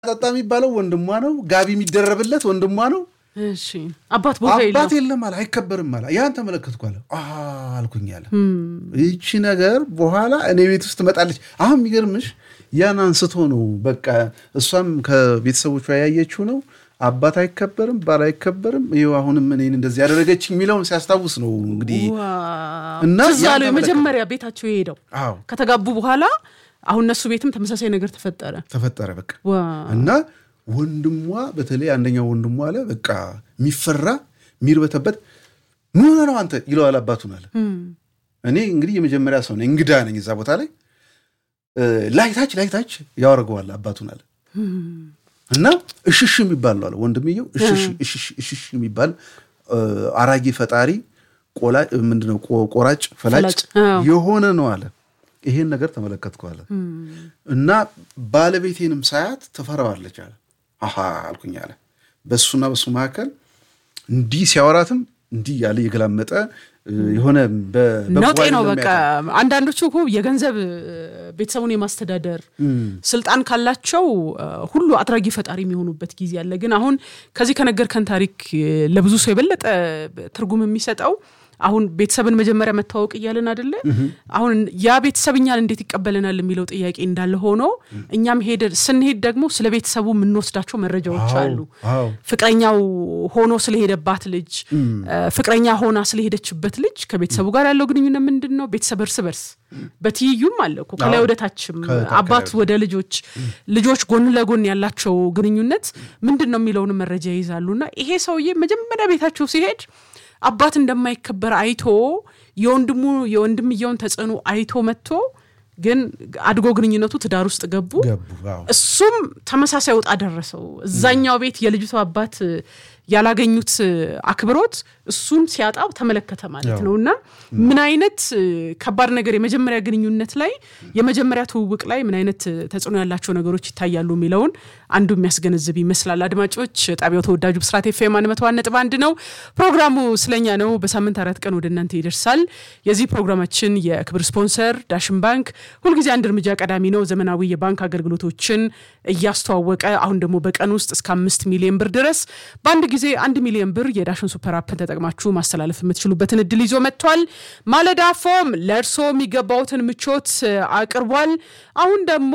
ጠጣ የሚባለው ወንድሟ ነው። ጋቢ የሚደረብለት ወንድሟ ነው። እሺ አባት ቦታ አባት የለውም። የለም አለ፣ አይከበርም አለ። ያን ተመለከትኩ አለ። አ አልኩኝ አለ። ይቺ ነገር በኋላ እኔ ቤት ውስጥ ትመጣለች። አሁን የሚገርምሽ ያን አንስቶ ነው በቃ እሷም ከቤተሰቦቿ ያየችው ነው። አባት አይከበርም፣ ባል አይከበርም፣ ይኸው አሁንም እኔን እንደዚህ ያደረገች የሚለውን ሲያስታውስ ነው እንግዲህ ዋው። እና ትዝ ያን አለው ተመለከተ። የመጀመሪያ ቤታቸው የሄደው አዎ ከተጋቡ በኋላ አሁን እነሱ ቤትም ተመሳሳይ ነገር ተፈጠረ። ተፈጠረ በቃ ዋው። እና ወንድሟ በተለይ አንደኛው ወንድሟ አለ በቃ የሚፈራ የሚርበተበት ምን ሆነህ ነው አንተ ይለዋል አባቱን አለ እኔ እንግዲህ የመጀመሪያ ሰው ነኝ እንግዳ ነኝ እዛ ቦታ ላይ እ፣ ላይታች ላይታች ያወርገዋል አባቱን አለ እና እሽሽ የሚባል ነው አለ ወንድምየው እሽሽ እሽሽ እሽሽ የሚባል እ፣ አራጊ ፈጣሪ ቆላ ምንድነው ቆ- ቆራጭ ፈላጭ ፈላጭ፣ አዎ። የሆነ ነው አለ ይሄን ነገር ተመለከትኩ አለ እና ባለቤቴንም ሳያት ትፈራዋለች አለ አሃ አልኩኝ አለ በሱና በሱ መካከል እንዲህ ሲያወራትም እንዲህ ያለ የገላመጠ እ፣ የሆነ በ- በጎ ነውጤ ነው አይደለም በቃ ያውቃል። አንዳንዶቹ እኮ የገንዘብ እ፣ ቤተሰቡን የማስተዳደር ስልጣን ካላቸው እ፣ ሁሉ አድራጊ ፈጣሪ የሚሆኑበት ጊዜ አለ። ግን አሁን ከዚህ ከነገርከን ታሪክ እ፣ ለብዙ ሰው የበለጠ ትርጉም የሚሰጠው አሁን ቤተሰብን መጀመሪያ መታወቅ እያለን አደለ? አሁን ያ ቤተሰብ እኛን እንዴት ይቀበለናል የሚለው ጥያቄ እንዳለ ሆኖ እኛም ሄደ ስንሄድ ደግሞ ስለ ቤተሰቡ የምንወስዳቸው መረጃዎች አዎ፣ አሉ። አዎ። ፍቅረኛው ሆኖ ስለሄደባት ልጅ እ፣ ፍቅረኛ ሆና ስለሄደችበት ልጅ ከቤተሰቡ ጋር ያለው ግንኙነት ምንድን ነው? ቤተሰብ እርስ በርስ በትይዩም አለ እኮ ከላይ አዎ። ወደ ታችም ከታች አባት ከላይ ወደ ልጆች ልጆች ጎን ለጎን ያላቸው ግንኙነት ምንድን ነው የሚለውን መረጃ ይይዛሉ። እና ይሄ ሰውዬ መጀመሪያ ቤታቸው ሲሄድ አባት እንደማይከበር አይቶ የወንድሙ የወንድምየውን ተጽዕኖ አይቶ መጥቶ ግን አድጎ ግንኙነቱ ትዳር ውስጥ ገቡ። ገቡ አዎ። እሱም ተመሳሳይ ወጣ ደረሰው። እዛኛው ቤት የልጅቱ አባት ያላገኙት አክብሮት እሱን ሲያጣው ተመለከተ ማለት ነው። እና ምን አይነት ከባድ ነገር የመጀመሪያ ግንኙነት ላይ የመጀመሪያ ትውውቅ ላይ ምን አይነት ተጽዕኖ ያላቸው ነገሮች ይታያሉ የሚለውን አንዱ የሚያስገነዝብ ይመስላል። አድማጮች፣ ጣቢያው ተወዳጁ ብስራት ኤፍኤም አንድ መቶ አንድ ነጥብ አንድ ነው። ፕሮግራሙ ስለኛ ነው። በሳምንት አራት ቀን ወደ እናንተ ይደርሳል። የዚህ ፕሮግራማችን የክብር ስፖንሰር ዳሽን ባንክ ሁልጊዜ አንድ እርምጃ ቀዳሚ ነው። ዘመናዊ የባንክ አገልግሎቶችን እያስተዋወቀ አሁን ደግሞ በቀን ውስጥ እስከ አምስት ሚሊዮን ብር ድረስ በአንድ ጊዜ አንድ ሚሊዮን ብር የዳሽን ሱፐር አፕን ተጠቅማችሁ ማስተላለፍ የምትችሉበትን እድል ይዞ መጥቷል። ማለዳ ፎም ለእርሶ የሚገባውትን ምቾት እ፣ አቅርቧል። አሁን ደግሞ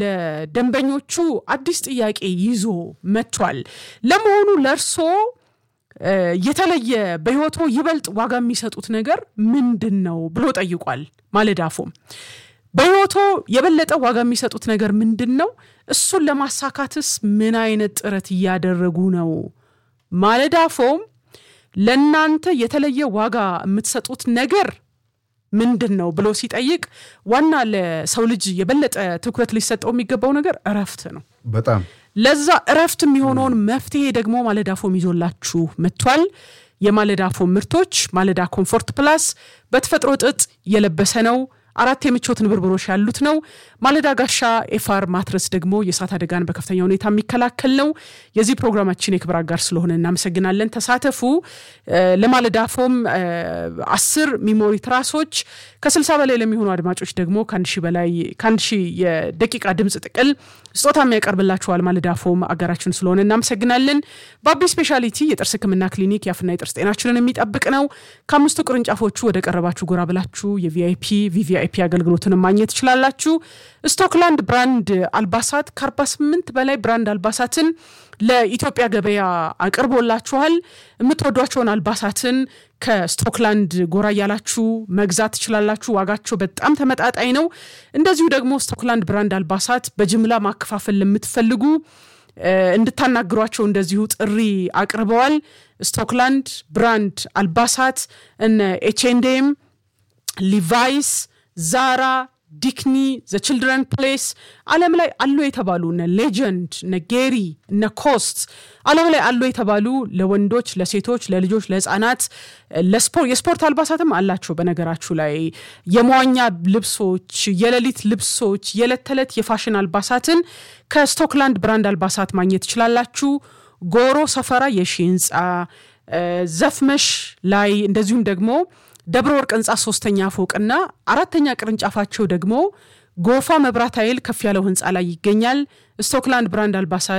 ለደንበኞቹ አዲስ ጥያቄ ይዞ መጥቷል። ለመሆኑ ለእርሶ እ፣ የተለየ በህይወቶ ይበልጥ ዋጋ የሚሰጡት ነገር ምንድን ነው ብሎ ጠይቋል። ማለዳ ፎም በህይወቶ የበለጠ ዋጋ የሚሰጡት ነገር ምንድን ነው? እሱን ለማሳካትስ ምን አይነት ጥረት እያደረጉ ነው? ማለዳ ፎም ለእናንተ የተለየ ዋጋ የምትሰጡት ነገር ምንድን ነው ብሎ ሲጠይቅ ዋና ለሰው ልጅ የበለጠ ትኩረት ሊሰጠው የሚገባው ነገር እረፍት ነው። በጣም ለዛ እረፍት የሚሆነውን መፍትሄ ደግሞ ማለዳ ፎም ይዞላችሁ መጥቷል። የማለዳ ፎም ምርቶች ማለዳ ኮምፎርት ፕላስ በተፈጥሮ ጥጥ የለበሰ ነው። አራት የምቾት ንብርብሮች ያሉት ነው። ማለዳ ጋሻ ኤፋር ማትረስ ደግሞ የእሳት አደጋን በከፍተኛ ሁኔታ የሚከላከል ነው። የዚህ ፕሮግራማችን የክብር አጋር ስለሆነ እናመሰግናለን። ተሳተፉ። እ፣ ለማለዳ ፎም እ፣ አስር ሚሞሪ ትራሶች ከስልሳ በላይ ለሚሆኑ አድማጮች ደግሞ ከአንድ ሺህ በላይ ከአንድ ሺህ የደቂቃ ድምፅ ጥቅል ስጦታ የሚያቀርብላችኋል። ማለዳ ፎም አጋራችን ስለሆነ እናመሰግናለን። በአቢ ስፔሻሊቲ የጥርስ ሕክምና ክሊኒክ የአፍና የጥርስ ጤናችንን የሚጠብቅ ነው። ከአምስቱ ቅርንጫፎቹ ወደ ቀረባችሁ ጎራ ብላችሁ የቪአይፒ ቪቪአይፒ አገልግሎትን ማግኘት ትችላላችሁ። ስቶክላንድ ብራንድ አልባሳት ከ48 በላይ ብራንድ አልባሳትን ለኢትዮጵያ ገበያ አቅርቦላችኋል። የምትወዷቸውን አልባሳትን ከስቶክላንድ ጎራ እያላችሁ መግዛት ትችላላችሁ። ዋጋቸው በጣም ተመጣጣኝ ነው። እንደዚሁ ደግሞ ስቶክላንድ ብራንድ አልባሳት በጅምላ ማከፋፈል ለምትፈልጉ እ፣ እንድታናግሯቸው እንደዚሁ ጥሪ አቅርበዋል። ስቶክላንድ ብራንድ አልባሳት እነ ኤችኤንዴም ሊቫይስ፣ ዛራ፣ ዲክኒ፣ ዘ ችልድረን ፕሌስ ዓለም ላይ አሉ የተባሉ እነ ሌጀንድ፣ እነ ጌሪ፣ እነ ኮስት ዓለም ላይ አሉ የተባሉ ለወንዶች፣ ለሴቶች፣ ለልጆች፣ ለህፃናት ለስፖርት የስፖርት አልባሳትም አላቸው። በነገራችሁ ላይ የመዋኛ ልብሶች፣ የሌሊት ልብሶች፣ የዕለት ተዕለት የፋሽን አልባሳትን ከስቶክላንድ ብራንድ አልባሳት ማግኘት ትችላላችሁ። ጎሮ ሰፈራ የሺ ህንፃ ዘፍመሽ ላይ እንደዚሁም ደግሞ ደብረ ወርቅ ህንፃ ሶስተኛ ፎቅና አራተኛ ቅርንጫፋቸው ደግሞ ጎፋ መብራት ኃይል ከፍ ያለው ህንፃ ላይ ይገኛል። ስቶክላንድ ብራንድ አልባሳት